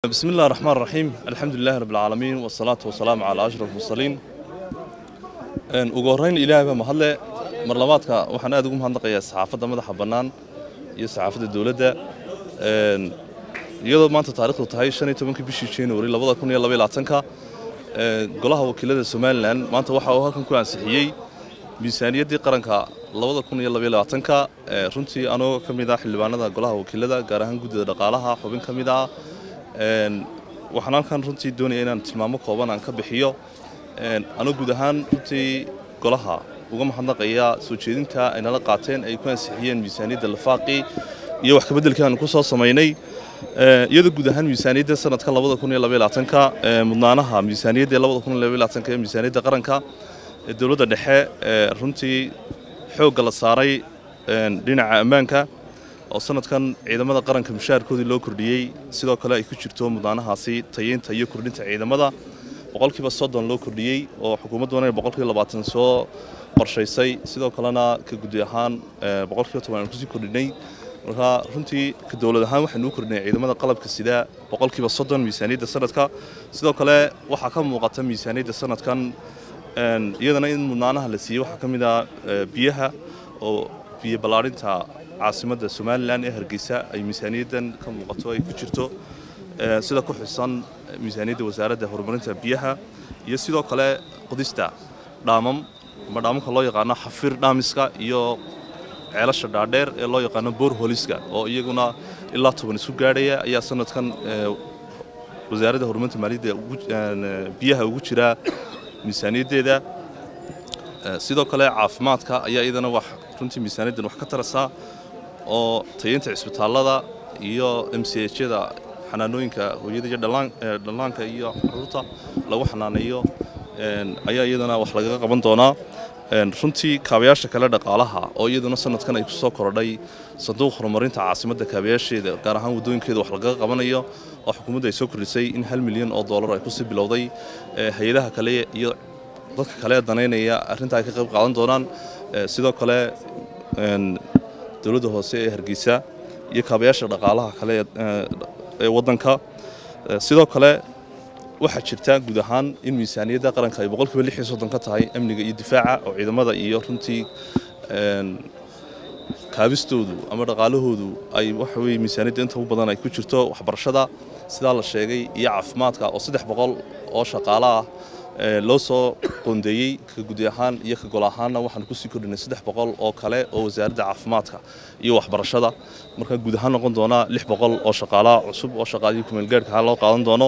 بسم الله الرحمن الرحيم الحمد لله رب العالمين والصلاة والسلام على أشرف المرسلين ugu horreyn ilaahay baa mahadle mar labaadka waxaan aad ugu mahadnaqayaa saxaafadda madaxa bannaan iyo saxaafadda dowladda iyadoo maanta taarikhdu tahay shan iyo tobankii bishii january labada kun iyo laba iyo labaatanka golaha wakiilada somalilan maanta waxa uu halkan ku ansixiyey miisaaniyaddii qaranka labada kun iyo laba iyo labaatanka runtii anoo ka mid ah xildhibaanada golaha wakiilada gaar ahaan guddida dhaqaalaha xubin ka mid ah waxaan halkan runtii doonaya inaan tilmaamo kooban aan ka bixiyo anoo guud ahaan runtii golaha uga mahadnaqaya soo jeedinta ay nala qaateen ay ku ansixiyeen miisaaniyadda lafaaqii iyo wax kabeddelkii aanu ku soo samaynay iyadoo guud ahaan miisaaniyadda sanadka labada kun iyo laba iyo labaatanka mudnaanaha miisaaniyadda labada kun iyo laba iyo labaatanka ee miisaaniyadda qaranka ee dowladda dhexe runtii xoogga la saaray dhinaca ammaanka oo sanadkan ciidamada qaranka mushaharkoodii loo kordhiyey sidoo kale ay ku jirto mudnaanahaasi tayeynta iyo kordhinta ciidamada boqolkiiba soddon loo kordhiyey oo xukuumadduna boqolkiiba labaatan soo qorshaysay sidoo kalena ka gudi ahaan boqolkiiba toban aan kusii kordhinay marka runtii ka dowlad ahaan waxaynu u kordhinay ciidamada qalabka sida boqolkiiba soddon miisaaniyadda sanadka sidoo kale waxaa ka muuqata miisaaniyadda sanadkan iyadana in mudnaanaha la siiyey waxaa ka mid ah biyaha oo biyo ballaadhinta caasimadda somalilan ee hargeysa ay miisaaniyaddan ka muuqato ay ku jirto sida ku xusan miisaaniyadda wasaaradda horumarinta biyaha iyo sidoo kale qodista dhaamam ama dhaamamka loo yaqaano xafir dhaamiska iyo ceelasha dhaadheer ee loo yaqaano boorholiska oo iyaguna ilaa toban isu gaadhaya ayaa sanadkan wasaaradda horumarinta maaliyadda biyaha ugu jira miisaaniyaddeeda sidoo kale caafimaadka ayaa iyadana wax runtii miisaaniyaddan wax ka tarasaa oo tayeynta cisbitaallada iyo m c hyada xanaanooyinka hooyada iyo dhallaanka iyo caruurta lagu xanaaneeyo ayaa iyadana wax lagaga qaban doonaa runtii kaabayaasha kale dhaqaalaha oo iyaduna sanadkan ay ku soo kordhay sanduuq horumarinta caasimadda kaabayaasheeda gaar ahaan waddooyinkeeda wax lagaga qabanayo oo xukuumadda ay soo kordhisay in hal milyan oo dollar ay kusii bilowday hay-adaha kale iyo dadka kale danaynaya arrinta ay ka qayb qaadan doonaan sidoo kale dowladda hoose ee hargeysa iyo kaabayaasha dhaqaalaha kale ee waddanka sidoo kale waxaa jirta guud ahaan in miisaaniyadda qaranka ay boqolkiiba lix iyo soddon ka tahay amniga iyo difaaca oo ciidamada iyo runtii kaabistoodu ama dhaqaalahoodu ay waxa weye miisaaniyadda inta u badan ay ku jirto waxbarashada sidaa la sheegay iyo caafimaadka oo saddex boqol oo shaqaalo ah loo soo qoondeeyey ka gudi ahaan iyo ka gol ahaanna waxaan kusii kordhinay saddex boqol oo kale oo wasaaradda caafimaadka iyo waxbarashada markaa guud ahaan noqon doonaa lix boqol oo shaqaalaha cusub oo shaqaalihii kumeelgaarhka ahaa loo qaadan doono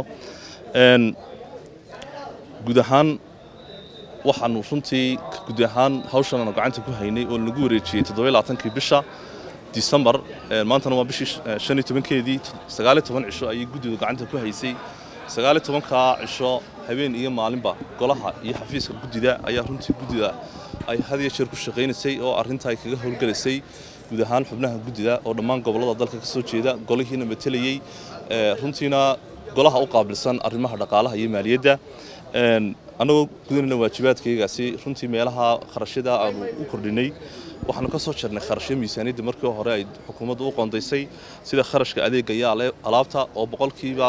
guud ahaan waxaanu runtii gudi ahaan hawshan aanu gacanta ku haynay oo lagu wareejiyey toddoba labaatankii bisha disembar maantana waa bishii shan iyo tobankeedii sagaal iyo toban cisho ayay guddidu gacanta ku haysay sagaal iyo tobankaa cisho habeen iyo maalinba golaha iyo xafiiska guddida ayaa runtii guddida ay had iyo jeer ku shaqaynaysay oo arrinta ay kaga howlgalaysay guud ahaan xubnaha guddida oo dhammaan gobollada dalka ka soo jeeda golihiina matelayey runtiina golaha u qaabilsan arrimaha dhaqaalaha iyo maaliyadda annagoo gudanayna waajibaadkaygaasi runtii meelaha kharashyada aanu u kordhinay waxaanu ka soo jarnay kharashyo miisaaniyadda markii hore ay xukuumaddu u qoondaysay sida kharashka adeega iyo alaabta oo boqolkiiba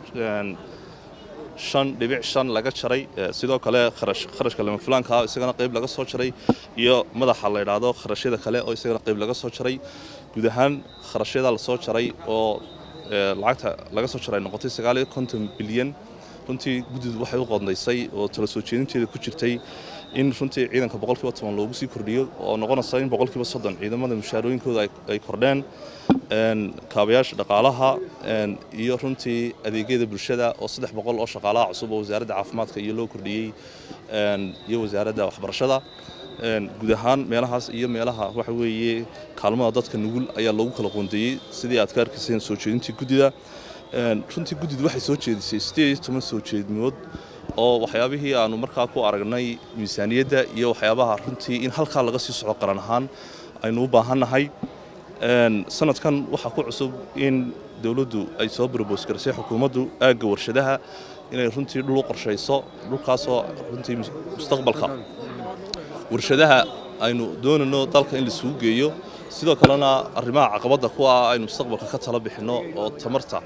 shan dhibic shan laga jaray sidoo kale kharashka lamafulaanka isagana qayb laga soo jaray iyo madaxa la yidhaahdo kharashyada kale oo isagana qayb laga soo jaray guud ahaan kharashyada lasoo jaray oo lacagta laga soo jaray noqotay sagaal iyo konton bilyan runtii guddidu waxay u qoondaysay oo tala soo jeedinteeda ku jirtay in runtii ciidanka boqolkiiba toban loogu sii kordhiyo oo noqonaysa in boqolkiiba soddon ciidamada mushaarooyinkooda ay kordheen kaabayaasha dhaqaalaha iyo runtii adeegyada bulshada oo saddex boqol oo shaqaalaha cusub oo wasaaradda caafimaadka iyo loo kordhiyey iyo wasaaradda waxbarashada guud ahaan meelahaas iyo meelaha waxa weeye kaalmada dadka nugul ayaa loogu kala qoondeeyey sidii aad ka arkayseen soo jeedintii guddida runtii guddidu waxay soo jeedisay sideed iyo toban soo jeedmood oo waxyaabihii aanu markaa ku aragnay miisaaniyadda iyo waxyaabaha runtii in halkaa laga sii socdo qaran ahaan aynu u baahannahay sanadkan waxaa ku cusub in dowladdu ay soo barboos garisay xukuumaddu aagga warshadaha inay runtii dhul u qorshayso dhulkaasoo runtii mustaqbalka warshadaha aynu doonayno dalka in laisugu geeyo sidoo kalena arrimaha caqabadda ku ah aynu mustaqbalka ka tala bixinno oo tamarta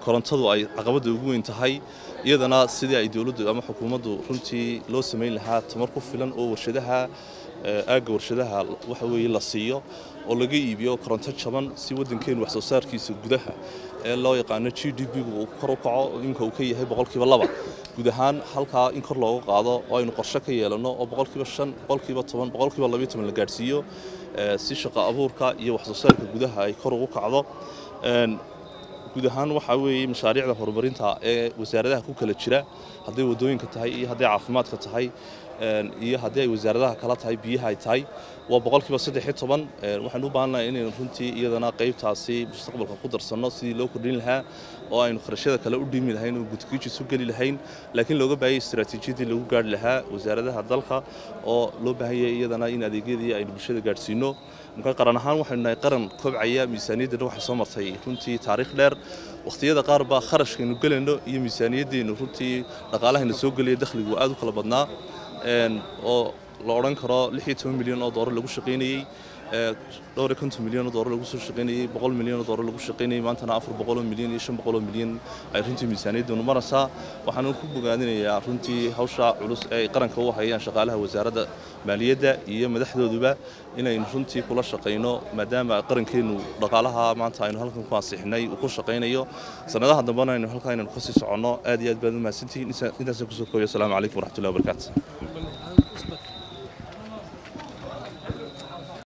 korontadu ay caqabadda ugu weyn tahay iyadana sidii ay dowladdu ama xukuumaddu runtii loo samayn lahaa tamar ku filan oo warshadaha aagga warshadaha waxa weeye la siiyo oo laga iibiyo koronto jaban si waddankeenu wax soo saarkiisa gudaha ee loo yaqaano g d b-gu uu kor u kaco inka uu ka yahay boqolkiiba laba guud ahaan halkaa in kor looga qaado oo aynu qorshe ka yeelanno oo boqolkiiba shan boqolkiiba toban boqolkiiba labayo toban la gaadhsiiyo si shaqo abuurka iyo wax soo saarka gudaha ay kor ugu kacdo guud ahaan waxaa weeye mashaariicda horumarinta ee wasaaradaha ku kala jira hadday waddooyinka tahay iyo hadday caafimaadka tahay iyo haddii ay wasaaradaha kala tahay biyaha ay tahay waa boqolkiiba saddex iyo toban waxaan u baahannahay inaynu runtii iyadana qaybtaasi mustaqbalka ku darsanno sidii loo kordhin lahaa oo aynu kharashyada kale u dhimi lahayn oo gudgiijis u geli lahayn laakiin looga baahayay istaraatiijiyadii lagu gaari lahaa wasaaradaha dalka oo loo baahanyay iyadana in adeegyadii aynu bulshada gaadhsiino marka qaran ahaan waxaynu nahay qaran kobcaya miisaaniyaddana waxay soo martay runtii taariikh dheer wakhtiyada qaar baa kharashkaynu gelayno iyo miisaaniyaddeenu runtii dhaqaalahayna soo gelaya dakhligu aad u kala badnaa oo la odhan karo lix iyo toban milyan oo doolar lagu shaqaynayey dhowr iyo konton milyan oo doolar lagu soo shaqaynayey boqol milyan oo doolar lagu shaqaynayey maantana afar boqoloo milyan iyo shan boqoloo milyan ay runtii miisaaniyaddanu maraysaa waxaanu ku bogaadinayaa runtii hawsha culus ee ay qaranka u hayaan shaqaalaha wasaaradda maaliyadda iyo madaxdooduba inaynu runtii kula shaqayno maadaama qarankeennu dhaqaalaha maanta aynu halkan ku ansixinay uu ku shaqaynayo sanadaha dambena aynu halkaa inaynu kasii soconno aad iyo aad baad u mahadsantihiin intaasaan kusoo koobiyo asalaamu calaykum waraxmatullahi wabarakaatu